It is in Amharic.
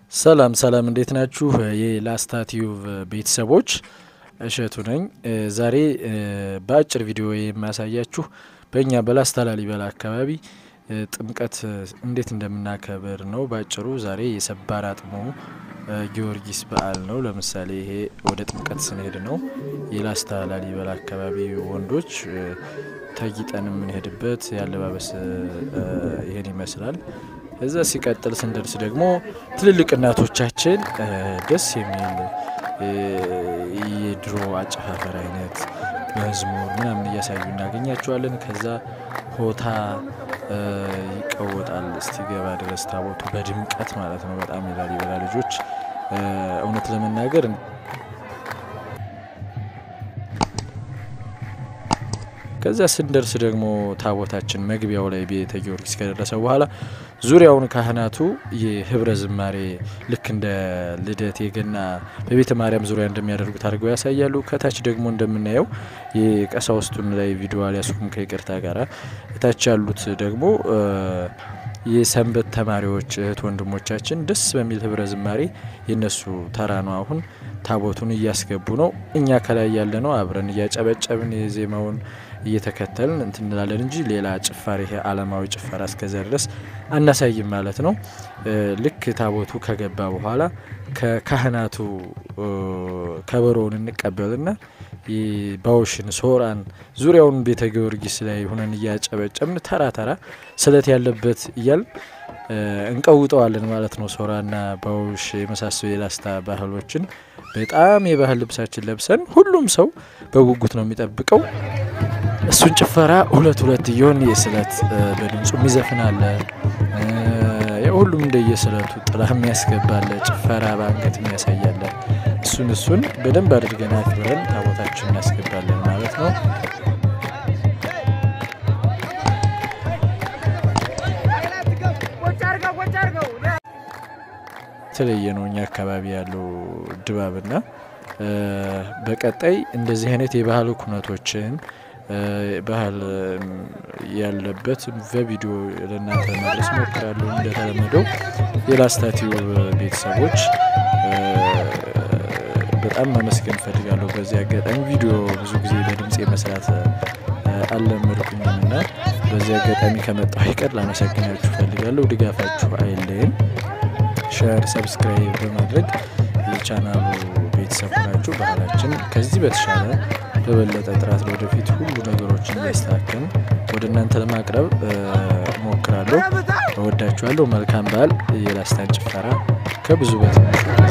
ሰላም ሰላም፣ እንዴት ናችሁ? የላስታ ቲዩብ ቤተሰቦች እሸቱ ነኝ። ዛሬ በአጭር ቪዲዮ የማያሳያችሁ በእኛ በላስታ ላሊበላ አካባቢ ጥምቀት እንዴት እንደምናከብር ነው። በአጭሩ ዛሬ የሰባር አጥሞ ጊዮርጊስ በዓል ነው። ለምሳሌ ይሄ ወደ ጥምቀት ስንሄድ ነው። የላስታ ላሊበላ አካባቢ ወንዶች ተጊጠን የምንሄድበት የአለባበስ ይሄን ይመስላል። እዛ ሲቀጥል ስንደርስ ደግሞ ትልልቅ እናቶቻችን ደስ የሚል የድሮ አጨፋፈር አይነት መዝሙር ምናምን እያሳዩ እናገኛቸዋለን። ከዛ ሆታ ይቀወጣል እስቲገባ ድረስ ታቦቱ በድምቀት ማለት ነው። በጣም የላሊበላ ልጆች እውነት ለመናገር ከዚያ ስንደርስ ደግሞ ታቦታችን መግቢያው ላይ ቤተ ጊዮርጊስ ከደረሰ በኋላ ዙሪያውን ካህናቱ የህብረ ዝማሬ ልክ እንደ ልደት የገና በቤተ ማርያም ዙሪያ እንደሚያደርጉት አድርገው ያሳያሉ። ከታች ደግሞ እንደምናየው የቀሳውስቱን ላይ ቪዲዮ አልያዝኩም ከይቅርታ ጋር እታች ያሉት ደግሞ የሰንበት ተማሪዎች እህት ወንድሞቻችን ደስ በሚል ህብረ ዝማሬ የነሱ ተራ ነው። አሁን ታቦቱን እያስገቡ ነው። እኛ ከላይ ያለ ነው አብረን እያጨበጨብን የዜማውን እየተከተልን እንትን እንላለን እንጂ ሌላ ጭፋሪ ይሄ አለማዊ ጭፈራ እስከዚያ ድረስ አናሳይም ማለት ነው። ልክ ታቦቱ ከገባ በኋላ ከካህናቱ ከበሮውን እንቀበልና ባውሽን ሶራን ዙሪያውን ቤተ ጊዮርጊስ ላይ ሁነን እያጨበጨብን ተራ ተራ ስለት ያለበት እያል እንቀውጠዋለን ማለት ነው። ሶራና ባውሽ የመሳሰሉ የላስታ ባህሎችን በጣም የባህል ልብሳችን ለብሰን ሁሉም ሰው በጉጉት ነው የሚጠብቀው። እሱን ጭፈራ ሁለት ሁለት እየሆን የስለት በድምፁ የሚዘፍን አለ። ሁሉም እንደየስለቱ ጥላ የሚያስገባለ ጭፈራ በአንገት የሚያሳያለ እሱን እሱን በደንብ አድርገን አክብረን ታቦታችን እናስገባለን ማለት ነው። የተለየ ነው እኛ አካባቢ ያለው ድባብና በቀጣይ እንደዚህ አይነት የባህል ኩነቶችን ባህል ያለበት በቪዲዮ ለእናንተ መድረስ ሞክራለሁ። እንደተለመደው የላስታ ቲዩብ ቤተሰቦች በጣም ማመስገን እፈልጋለሁ። በዚህ አጋጣሚ ቪዲዮ ብዙ ጊዜ በድምፅ መስራት አልለመድኩኝም እና በዚህ አጋጣሚ ከመጣሁ አይቀር ላመሰግናችሁ እፈልጋለሁ። ድጋፋችሁ አይለይም። ሸር፣ ሰብስክራይብ በማድረግ የቻናሉ ቤተሰብ ሆናችሁ ባህላችን ከዚህ በተሻለ በበለጠ ጥራት ለወደፊት ሁሉ ነገሮችን እያስተካከልን ወደ እናንተ ለማቅረብ ሞክራለሁ። እወዳችኋለሁ። መልካም በዓል። የላስታን ጭፈራ ከብዙ በትንሹ